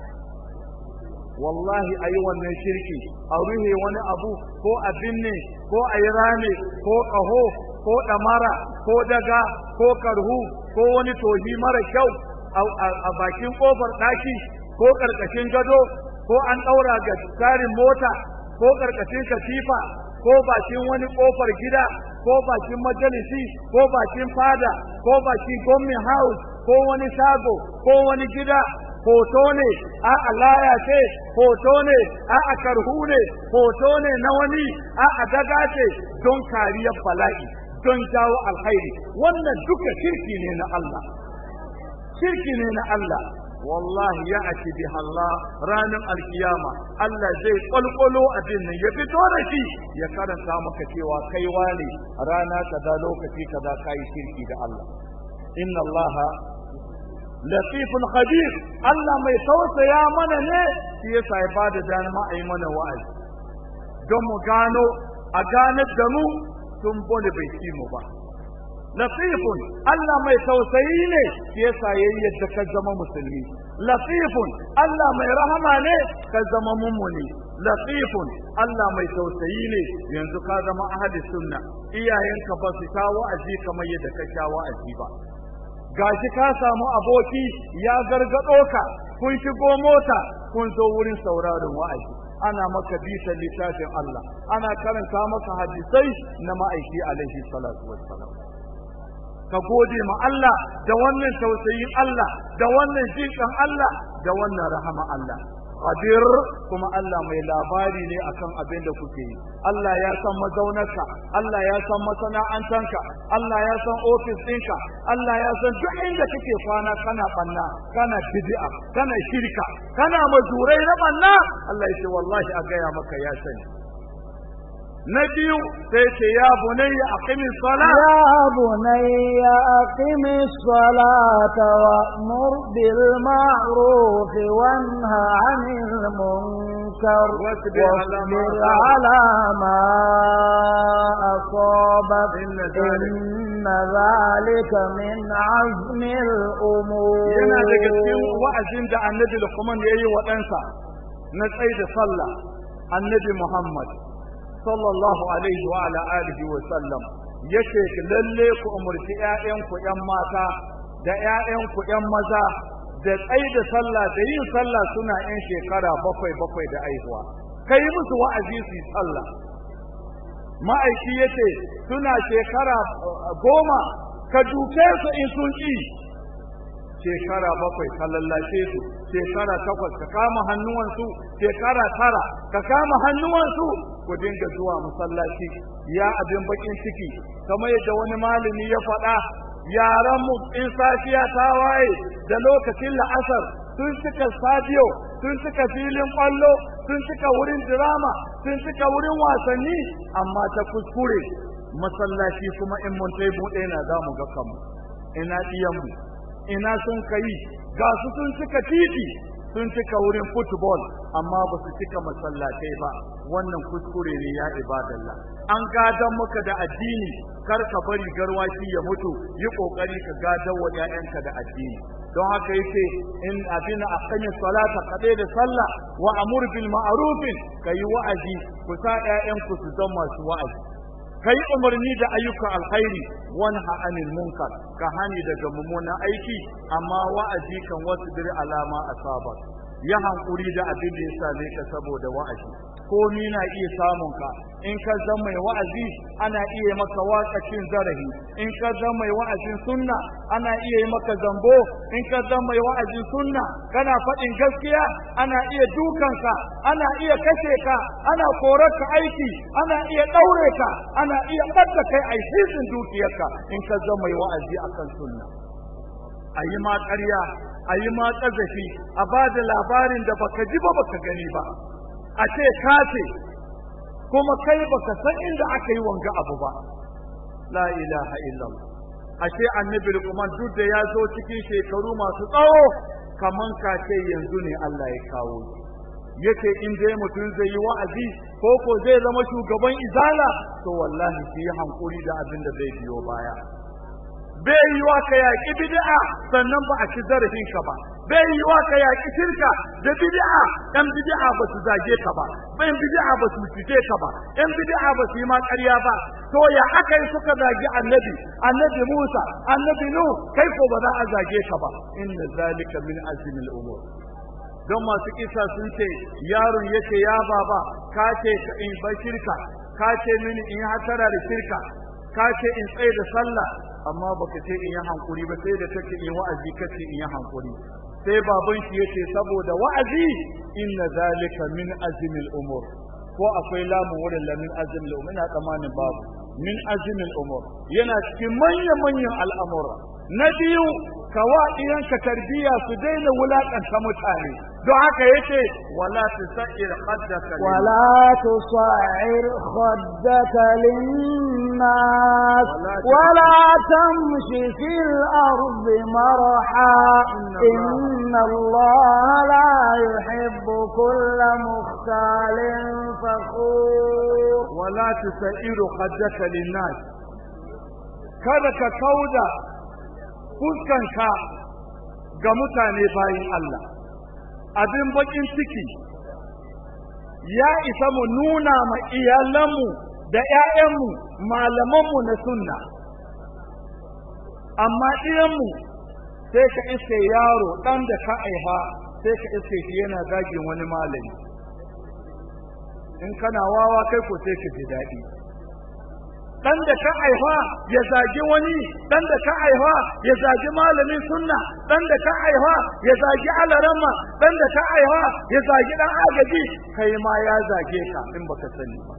wallahi ayi wannan shirki a ruhe wani abu ko a binne ko a yi rame ko ƙaho ko ɗamara ko daga ko karhu ko wani tohi mara kyau a bakin ƙofar ɗaki ko ƙarƙashin gado ko an ɗaura ga tsarin mota ko ƙarƙashin katifa ko bakin wani ƙofar gida ko bakin majalisi ko bakin fada ko bakin gwamnin house ko wani shago ko wani gida hoto ne a alaya ce hoto ne a a karhu ne hoto ne na wani a a daga ce don kariyar bala'i don jawo alkhairi wannan duka shirki ne na Allah shirki ne na Allah wallahi ya ati bi Allah ranar alkiyama Allah zai kwalkwalo abin nan ya fito da shi ya karanta maka cewa kai wane rana kaza lokaci kaza kai shirki da Allah inna Allah latifun khabir Allah mai tausaya mana ne shi yasa ya bada dama a yi mana wa'azi don mu gano a ganar da mu tun bone bai ci mu ba latifun Allah mai tausayi ne shi yasa yayi yadda ka zama musulmi latifun Allah mai rahama ne ka zama mummuni latifun Allah mai tausayi ne yanzu ka zama ahli sunna iyayenka ba su sha wa'azi kamar yadda ka sha wa'azi ba gashi ka samu aboki ya gargado ka kun shigo mota kun zo wurin sauraron wa'azi ana maka bisan littafin Allah ana karanta maka hadisai na ma'aiki alaihi salatu wassalam ka gode ma Allah da wannan tausayin Allah da wannan jinkan Allah da wannan rahama Allah qadir kuma Allah mai labari ne akan abin da kuke yi Allah ya san mazaunarka Allah ya san masana'antanka Allah ya san ofis ɗinka Allah ya san duk inda kake kwana kana banna kana bid'a kana shirka kana mazurai na banna Allah ya ce wallahi a gaya maka ya sani na biyu sai ce ya bunayya aqimi salat ya bunayya aqimi salata wa'mur bil ma'ruf wanha 'anil munkar wasbir ala ma asabak inna dhalika min 'azmi al-umur yana daga cikin wa'azin da annabi Luqman yayi wa ɗansa na tsaida sallah annabi Muhammad sallallahu alaihi wa ala alihi wa sallam yace lalle ku umurci ƴaƴanku ƴan mata da ƴaƴanku ƴan maza da tsayi da sallah da yin sallah suna ƴan shekara bakwai bakwai da aihuwa kai musu wa'azi su yi sallah ma'aiki yace suna shekara goma ka duke su in sun ƙi shekara bakwai ka lallashe su shekara takwas ka kama hannuwansu shekara tara ka kama hannuwansu ku dinga zuwa masallaci ya abin bakin ciki kamar yadda wani malami ya faɗa yaran mu in safiya ta waye da lokacin la'asar sun cika stadiyo sun cika filin kwallo sun cika wurin drama sun cika wurin wasanni amma ta kuskure masallaci kuma in mun tai buɗe na za mu ga kanmu ina ɗiyanmu ina sun kai ga su sun cika titi sun cika wurin football amma ba su cika masallatai ba wannan kuskure ne ya ibadallah an gadan maka da addini kar ka bari garwashi ya mutu yi kokari ka gadan wa ƴaƴanka da addini don haka yace in abin aqami salata kade da sallah wa amur bil ma'ruf kai wa'azi ku sa ƴaƴanku su zama masu wa'azi kai umarni da ayyukan alkhairi wanha anil munkar ka hani daga mummunan aiki amma wa'azi kan wasu dir alama asaba ya hankuri da abin da ya same ka saboda wa'azi komi na iya samun ka in ka zama mai wa'azi ana iya maka wakacin zarafi in ka zama mai wa'azin sunna ana iya yi maka zambo in ka zama mai wa'azin sunna kana faɗin gaskiya ana iya dukanka ana iya kashe ka ana korar ka aiki ana iya ɗaure ka ana iya ɓadda kai a hisin dukiyarka in ka zama mai wa'azi akan sunna a yi ma ƙarya a yi ma ƙazafi a ba da labarin da baka ji ba baka gani ba a ce ka ce kuma kai baka san inda aka yi wanga abu ba la ilaha illallah ashe annabi Luqman duk da ya zo cikin shekaru masu tsawo kaman ka ce yanzu ne Allah ya kawo yace in dai mutum zai yi wa'azi ko ko zai zama shugaban izala to wallahi shi hankuri da abin da zai biyo baya bai yi wa ka yaƙi bid'a sannan ba a ci zarafin ka ba bai yi wa ka yaƙi shirka da bid'a ɗan bid'a ba su zage ka ba ɗan bid'a ba su cike ka ba ɗan bid'a ba su yi ma ƙarya ba to ya aka yi suka zagi annabi annabi Musa annabi Nuh kai ko ba za a zage ka ba inna zalika min azmil umur don masu kisa sun ce yaron yace ya baba ka ce in bar shirka ka ce mini in hatara da shirka ka ce in tsaye da sallah amma baka ce in yi hankuri ba sai da take in wa'azi kace in yi hankuri sai baban shi yace saboda wa'azi inna zalika min azmil umur ko akwai lamun wurin lamin azmil umur ina tsammanin babu min azmil umur yana cikin manyan manyan al'amura na biyu kawa iyanka tarbiyya su daina wulakanta mutane don haka yace wala tusair khaddaka ولا تصعر خدك للناس ولا تمش في الأرض مرحا إن الله لا يحب كل مختال فخور ولا تسائر خدك للناس kada ka kauda fuskanka ga mutane bayin Allah abin bakin ciki ya isa mu nuna ma iyalanmu da ‘ya'yanmu malamanmu na sunna amma ɗiyanmu sai ka iske yaro ɗan da ka aiha sai ka iske shi yana zagin wani malami in kana wawa kai ko sai ka ji daɗi dan da ka aifa ya zagi wani dan da ka aifa ya zagi malamin sunna dan da ka aifa ya zagi alarama dan da ka aifa ya zagi dan agaji kai ma ya zage ka in baka sani ba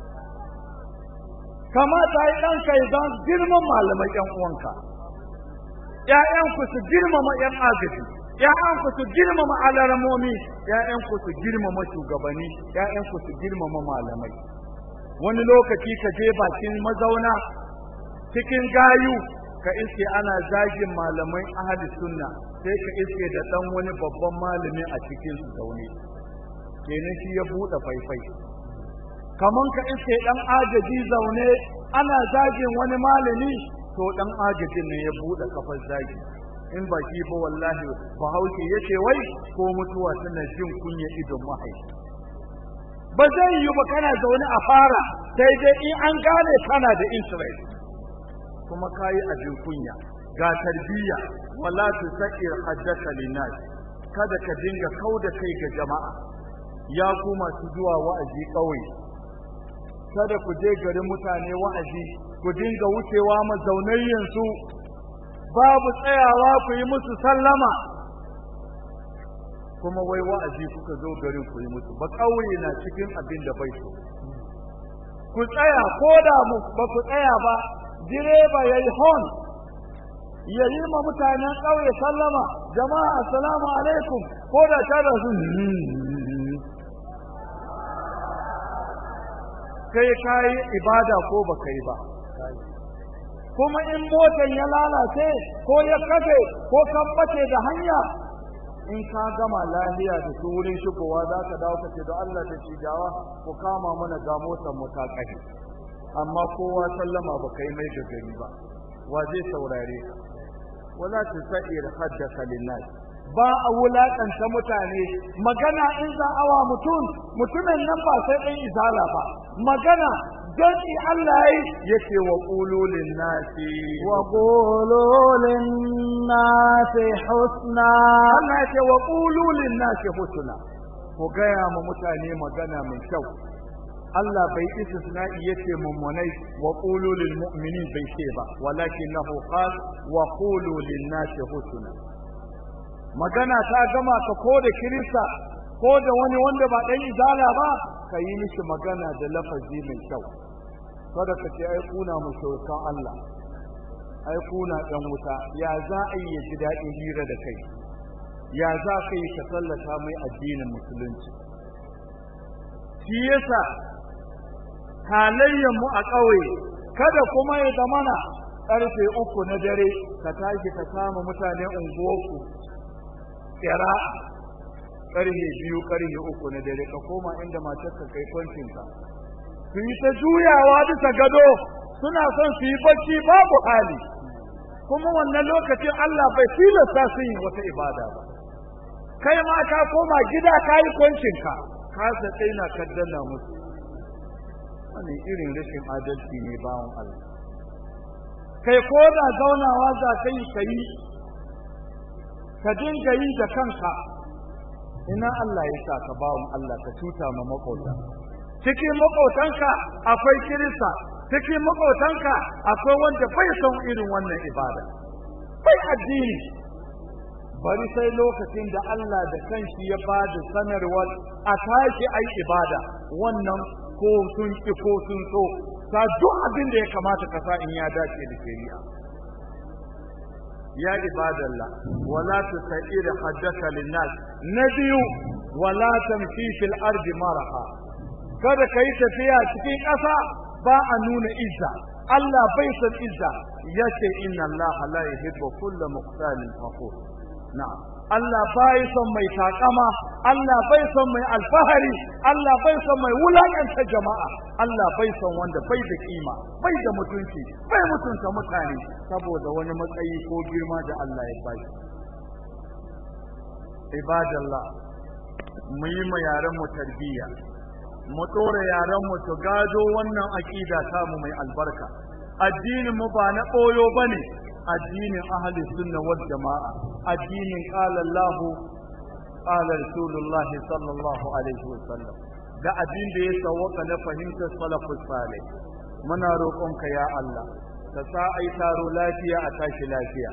kamata yi dan kai don girman malamai yan uwanka ƴaƴanku su girmama ƴan agaji ƴaƴanku su girmama alaramomi ƴaƴanku su girmama shugabanni ƴaƴanku su girmama malamai wani lokaci ka je bakin mazauna cikin gayu ka iske ana zagin malamai ahli sunna sai ka iske da dan wani babban malami a cikin su zaune kenan shi ya bude faifai kaman ka iske dan agaji zaune ana zagin wani malami to dan agajin ne ya bude kafar zagi in ba shi ba wallahi bahaushe yace wai ko mutuwa tana jin kunya idon mahaifi ba zai yi ba kana zaune a fara sai dai in an gane kana da interest kuma kayi abin kunya ga tarbiyya wala tusair haddaka linnas kada ka dinga kauda kai ga jama'a ya ku masu zuwa wa'azi kauye kada ku je garin mutane wa'azi ku dinga wucewa mazaunayyan su babu tsayawa ku yi musu sallama kuma wai wa'azi kuka zo garin ku yi musu ba kauye na cikin abin da bai so ku tsaya ko da mu ba ku tsaya ba direba yayi hon ya yi ma mutanen ƙauye sallama jama'a assalamu alaikum ko da ta da su kai kayi ibada ko ba kai ba kuma in motan ya lalace ko ya kafe ko kan bace da hanya in ka gama lafiya da su wurin shigowa za ka dawo ka ce da Allah da cijawa ku kama mana ga motar mu ta kashe amma kowa sallama ba kai mai da gari ba wa zai saurare ka wala tusa'ir haddaka linnas ba a wulakanta mutane magana in za awa mutum mutumin nan ba sai ɗan izala ba magana don Allah ya yake wa ƙulolin nasi wa ƙulolin nasi husna Allah ya ce wa ƙulolin nasi husna ku gaya ma mutane magana mai kyau Allah bai istisna'i yace mummunai wa qulu lil mu'minin bai ce ba walakinahu qal wa qulu lin nasi husna magana ta gama ka ko da kirista ko da wani wanda ba dan izala ba ka yi mishi magana da lafazi mai kyau kada ka ce ai kuna mushrikan Allah ai kuna dan wuta ya za a yi ji daɗin hira da kai ya za ka yi ka sallata mai addinin musulunci shi yasa halayyar mu a ƙauye kada kuma ya zamana ƙarfe uku na dare ka tashi ka kama mutane unguwarku kira ƙarfe biyu ƙarfe uku na dare ka koma inda matarka kai kwancinka su yi ta juyawa bisa gado suna son su yi bacci babu hali kuma wannan lokacin Allah bai tilasta su yi wata ibada ba kai ma ka koma gida ka yi kwancinka ka sa na kaddana musu wani irin rashin adalci ne bawan Allah kai ko da zaunawa za ka yi ka yi ka dinga yi da kanka ina Allah ya sa ka bawan Allah ka cuta ma makota cikin makotanka akwai kirista cikin makotanka akwai wanda bai son irin wannan ibada bai addini bari sai lokacin da Allah da kanshi ya ba da sanarwar a tashi ai ibada wannan ko sun ki ko sun so sa duk abin da ya kamata ka sa in ya dace da shari'a ya ibadallah wala tusair haddaka linnas na biyu wala tamshi fil ardi maraha kada kai tafiya cikin ƙasa ba a nuna izza Allah bai san izza yace inna Allah la yuhibbu kulla muqtalin fakhur na'am Allah bai son mai takama Allah bai son mai alfahari Allah bai son mai wulakanta jama'a Allah bai son wanda bai da kima bai da mutunci bai mutunta mutane saboda wani matsayi ko girma da Allah ya bai ibadallah mu yi ma yaran mu tarbiyya mu tsora yaran mu su gado wannan aqida ta mu mai albarka addinin mu ba na koyo bane addinin ahli sunna wal jama'a addinin qala Allah qala Rasulullahi sallallahu alaihi wasallam da addin da ya sawaka na fahimtar salafus salih muna roƙonka ya Allah ka sa ai taro lafiya a tashi lafiya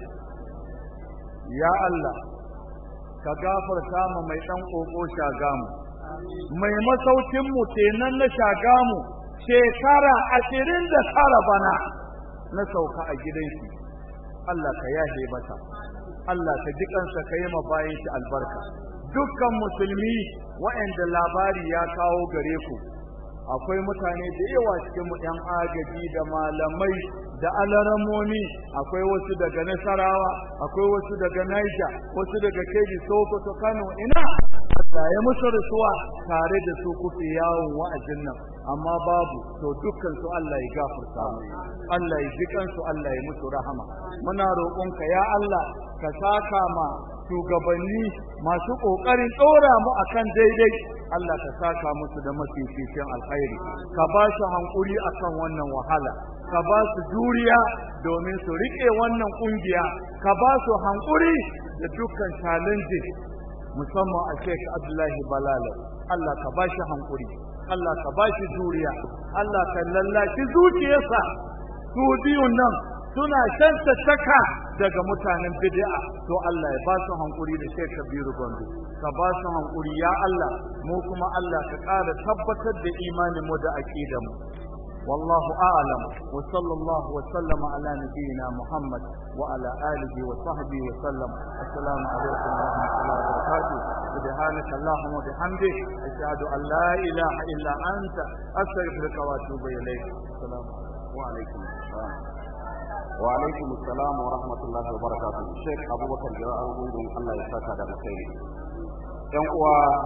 ya Allah ka gafarta mu mai dan koko shagamu mai masaukin mu kenan na shagamu shekara ashirin da tara bana na sauka a gidan shi Allah ka yahe masa Allah ka ji kansa ka yi bayan shi albarka dukkan musulmi waɗanda labari ya kawo gare ku akwai mutane da yawa cikin mu ɗan agaji da malamai da alaramomi akwai wasu daga nasarawa akwai wasu daga naija wasu daga keji sokoto kano ina Allah ya musu rasuwa tare da su kuke yawon wa'azin nan amma babu to dukkan su Allah ya gafarta mu Allah ya ji kansu Allah ya musu rahama muna roƙonka ya Allah ka saka ma shugabanni masu ƙoƙarin ɗora mu akan daidai Allah ka saka musu da mafificin alkhairi ka ba su hankuri akan wannan wahala ka ba su juriya domin su riƙe wannan ƙungiya ka ba su hankuri da dukkan challenges musamman a Sheikh Abdullahi Balala Allah ka ba shi hankuri Allah ka ba shi juriya Allah ka lallashi zuciyarsa su biyun nan suna shanta shaka daga mutanen bid'a to Allah ya ba su hankuri da Sheikh Kabiru Gombe ka ba su hankuri ya Allah mu kuma Allah ka ƙara tabbatar da imanin mu da aqidar mu والله أعلم وصلى الله وسلم على نبينا محمد وعلى آله وصحبه وسلم السلام عليكم ورحمة الله وبركاته سبحانك اللهم وبحمدك أشهد أن لا إله إلا أنت أستغفرك وأتوب إليك السلام وعليكم السلام وعليكم السلام ورحمة الله وبركاته الشيخ أبو بكر جراء الله يسعدك على خير yan uwa